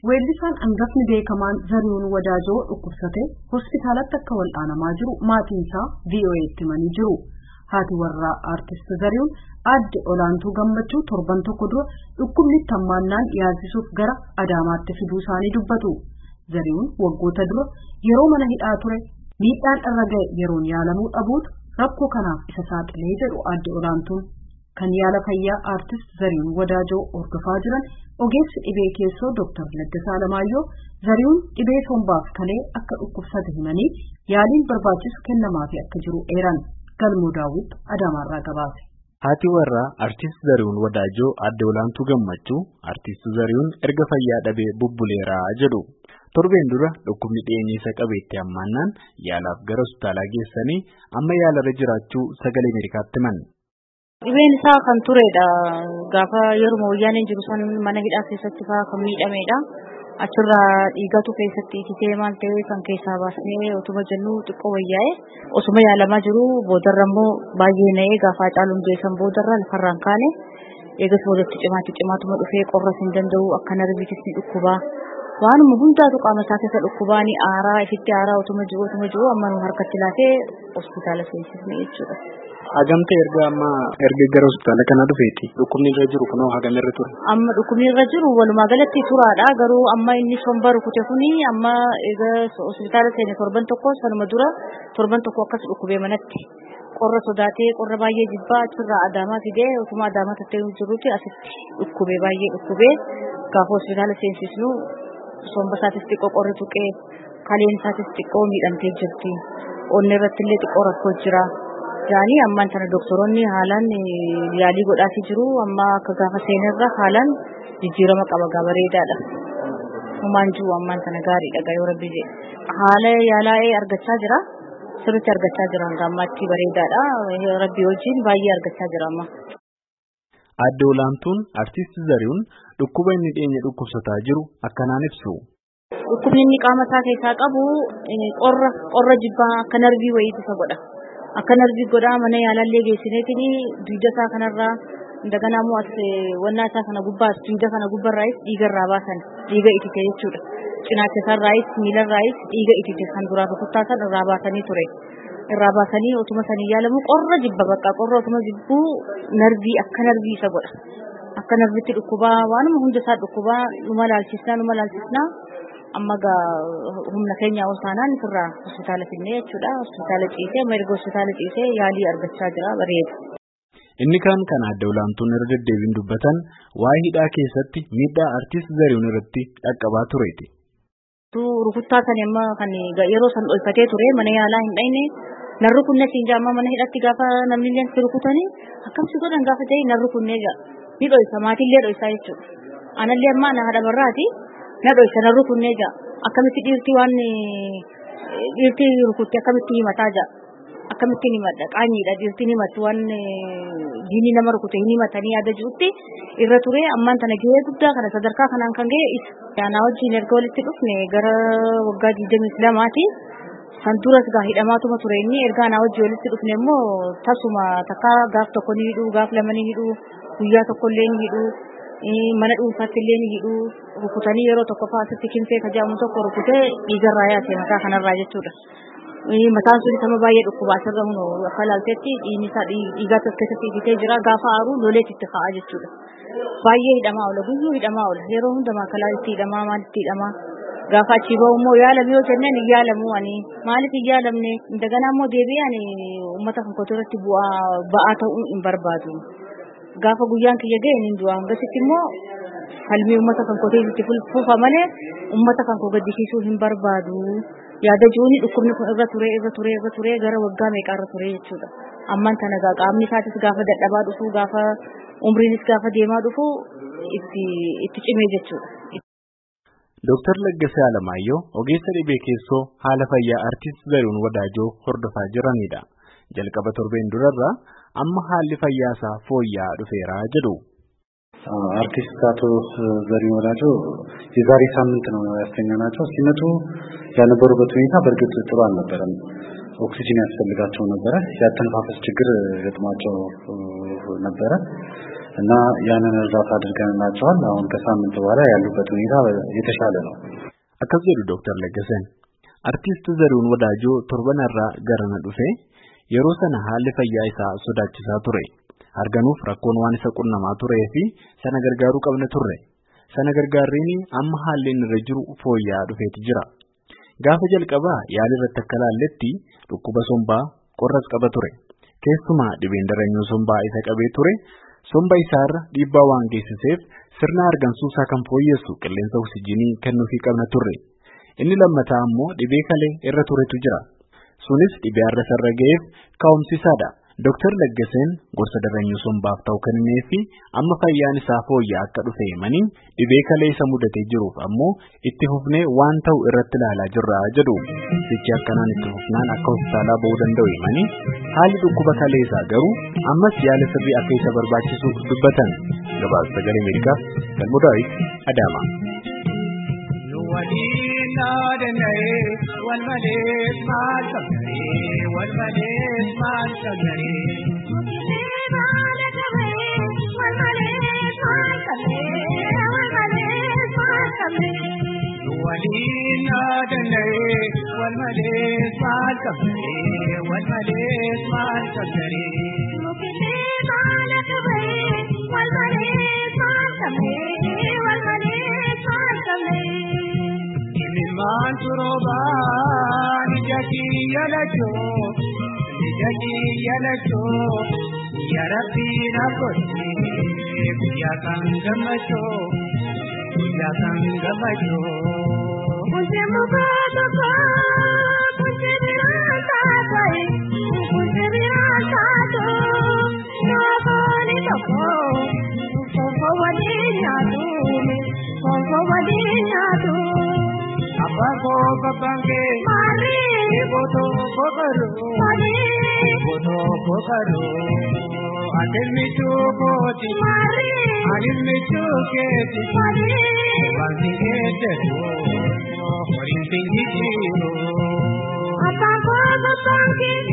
Weellisaan hangafni beekamaan Zarihuun Wadaajoo dhukkubsate hospitaalatti akka wal'aanamaa jiru maatiin isaa VOA'tti himanii jiru. Haati warraa aartist Zarihuun aadde olaantuu gammachuu torban tokko dura dhukkubni hammaannaan yaalchisuuf gara Adaamaatti fiduu isaanii dubbatu. Zarihuun waggoota dura yeroo mana hidhaa ture miidhaan irra ga'e yeroon yaalamuu dhabuutu rakkoo kanaaf isa saaxilee jedhu aadde olaantuun. Kan yaala fayyaa aartist Zarihuun Wadaajoo hordofaa jiran ogeessi dhibee keessoo Dr. Laggasaa Alamaayyoo Zarihuun dhibee sombaaf kalee akka dhukkubsate himanii yaaliin barbaachisu kennamaafii akka jiru eeran galmoo daawwitu Adaamaarraa gabaase. Haati warraa artist Zarihuun Wadaajoo aadde olaantuu gammachuu artist Zarihuun erga fayyaa dhabee bubbuleeraa jedhu. Torbeen dura dhukkubni dhiyeenya isa qabeetti hammaannaan yaalaaf gara hospitaalaa geessanii amma yaalarra jiraachuu sagalee Ameerikaatti himan. Dhibeen isaa kan turedha. Gaafa yeruma wayyaaneen jiru san mana hidhaa keessatti fa'aa kan miidhamedha. Achirraa dhiigatu keessatti ititee maal ta'e kan keessaa baasnee otuma jennu xiqqoo wayyaa'e osuma yaalamaa jiru boodarra immoo baay'ee na'ee gaafa caaluun geessan boodarra lafarraan kaane eegas boodatti cimaatti cimaatuma dhufee qorras hin danda'u akka narbiitis ni dhukkubaa. Waanuma hundaatu qaama isaa keessa dhukkubaa ni aaraa ifitti aaraa otuma jiru otuma jiru amma nu harkatti laatee hospitaala seensisne jechuudha. Hagamte erga amma erga gara hospitaala kana dhufeeti dhukkubni irra jiru kunoo hagam irra ture. Amma dhukkubni irra jiru walumaa galatti turaadha garuu amma inni somba rukute kuni amma egaa hospitaala seene torban tokko sanuma dura torban tokko akkas dhukkubee manatti qorra sodaatee qorra baay'ee jibbaa achirraa adaamaa fidee utuma adaamaa tattee jirutti asitti dhukkubee baay'ee dhukkubee gaafa hospitaala seensisnu somba isaatis xiqqoo qorri tuqee kaleen isaatis xiqqoo miidhamtee jirti. Onni irratti illee xiqqoo rakkoo jira. Jaanii ammaan tana doktoroonni haalaan yaalii godhaafii jiru. Amma akka gaafa seenerra haalaan jijjiirama qaba gaa bareedaadha. Humaan jiru ammaan tana gaariidha gaa yoo rabbi jedhe. Haala yaalaa'ee argachaa jira. Sirriitti argachaa jira hanga ammaatti bareedaadha. Rabbi wajjin baay'ee argachaa jira amma. Aadde olaantuun artiist Zarihuun dhukkuba inni dhiyeenya dhukkubsataa jiru akkanaan ibsu. Dhukkubni inni qaama isaa keessaa qabu qorra qorra jibbaa akka narbii wayiitu isa godha. Akka narbii godhaa mana yaalallee geessineetiin dugda isaa kanarraa daganaa immoo as wannaa isaa kana gubbaas dugda kana gubbarraayis dhiiga irraa baasan dhiiga itite jechuudha. Cinaacha isaarraayis miilarraayis dhiiga itite kan duraa rukuttaa san irraa baasanii ture. irraa baasanii otuma sanii yaalamu qorra jibba bakka qorra otuma jibbuu narbii akka narbii isa godha. Akka narbitti dhukkubaa waanuma hunda isaa dhukkubaa numa laalchisnaa numa laalchisnaa amma gaa humna keenya ol taanaan irraa hospitaala finnee jechuudha. Hospitaala ciisee amma erga hospitaala ciisee yaalii argachaa jira bareeda. Inni kaan kan aadde olaantuun irra deddeebiin dubbatan waa'ee hidhaa keessatti miidhaa artiist Zarihuun irratti dhaqqabaa tureeti. Rukuttaa kan amma kan yeroo san dhokfatee ture mana yaalaa hin dhayne narri kunne siin jaamma mana hidhatti gaafa namni illee si rukutanii akkamsi godhan gaafa ta'e narri kunne jaa ni dhoysa maatillee dhoysaa jechuudha. Anallee amma na haadha barraati na dhoysa narri kunne jaa akkamitti dhiirti waan dhiirti rukutte akkamitti himataa jaa akkamitti himadha qaanyiidha dhiirti himatu waan diinni nama rukute hin himatanii yaada jirutti irra ture ammaan tana gahee guddaa kana sadarkaa kanaan kan gahe isa. Yaanaa wajjin erga walitti dhufne gara waggaa digdamii lamaati. San duras gaa hidhamaatuma ture inni erga anaa wajjin walitti dhufne immoo tasuma takka gaaf tokko ni hidhu gaaf lama ni hidhu guyyaa tokko illee ni hidhu mana dhuunfaatti illee ni hidhu rukutanii yeroo tokko fa'aa asitti kimsee kajaamu tokko rukutee dhiigarraa yaase mataa kanarraa jechuudha. Mataan sun sama baay'ee dhukkubaa asirra hunu akka ilaaltetti dhiigni isaa dhiigaatti as keessatti hidhitee jira gaafa aaru loleet itti ka'a jechuudha. Baay'ee hidhamaa oola guyyuu hidhamaa oola yeroo hunda maakalaa itti hidhamaa maalitti hidhamaa. gaafa achi bahu immoo yaalame yoo jennaan hin yaalamu ani maaliif hin yaalamne daganaa immoo deebi'ee ani uummata kan kootu irratti bu'aa ba'aa ta'uu hin barbaadu. Gaafa guyyaan kiyya ga'e hin du'a hangasitti immoo falmii uummata kan kootu itti fufa malee uummata kan koo gaddisiisuu hin barbaadu. Yaada jiruuni dhukkubni kun irra ture irra ture irra ture gara waggaa meeqaa irra ture jechuudha. Ammaan tana gaa qaamni isaatis gaafa dadhabaa dhufu gaafa umriinis gaafa deemaa dhufu itti itti cimee jechuudha. Dooktar Laggasee Alamaayyoo ogeessa dhibee keessoo haala fayyaa artiist Zarihuun Wadaajoo hordofaa jiranidha. Jalqaba torbeen durarraa amma haalli fayyaa isaa fooyya'aa dhufeera jedhu. አርቲስት አቶ ዘሪሁን ወዳጆ የዛሬ ሳምንት ነው ያስተኛናቸው። ሲመጡ ያነበሩበት ሁኔታ በእርግጥ ጥሩ አልነበረም። ኦክሲጅን ያስፈልጋቸው ነበረ። ያተነፋፈስ ችግር ገጥሟቸው ነበረ እና ያንን እርዳታ አድርገንላቸዋል። አሁን ከሳምንት በኋላ ያሉበት ሁኔታ የተሻለ ነው። akkas jedhu Dr. Laggasan. Artiist Zarihuun Wadaajoo torbanarraa garana dhufee yeroo sana haalli fayyaa isaa sodaachisaa ture. Harganuuf rakkoon waan isa qunnamaa turee fi sana gargaaruu qabna turre. Sana gargaarriin amma haalli inni irra jiru fooyya'aa dhufeeti jira. Gaafa jalqabaa yaali irratti akka laalletti dhukkuba sombaa qorras qaba ture. Keessumaa dhibeen daranyuu sombaa isa qabee ture. Somba isaarra dhiibbaa waan geessiseef sirna hargansuusaa kan fooyyessu qilleensa oksijinii kennuufii qabna turre. Inni lammataa ammoo dhibee kalee irra turetu jira. Sunis dhibee har'a sarara ga'eef ka'umsiisaadha. Dooktar Laggaseen gorsa daranyuu sombaaf ta'u kennee fi amma fayyaan isaa fooyya'aa akka dhufe himanii dhibee kalee isa mudatee jiruuf ammoo itti fufnee waan ta'u irratti ilaalaa jirra jedhu. Sichi akkanaan itti fufnaan akka hospitaalaa ba'uu danda'u himanii haalli dhukkuba kalee isaa garuu ammas yaala sirrii akka isa barbaachisu dubbatan. Gabaasa sagalee Ameerikaaf Galmoo Daawit Adaama. والملك مع الكبري والملك مع الكبري ولينا دني والملك مع الكبري والملك مع الكبري من تربان جتي يلجو جتي يلجو يا ربي نقول يا كان جمجو يا كان جمجو मुझे मुबारक मुझे विरासा करे मुझे विरासा दो ना बोले तो को को वदे ना दो को को वदे ना दो Abago babange मारे bodo bogaru मारे bodo bogaru adil mitu boti मारे adil mitu keti मारे bangi kete ho horin tingi jiro apa को बपाके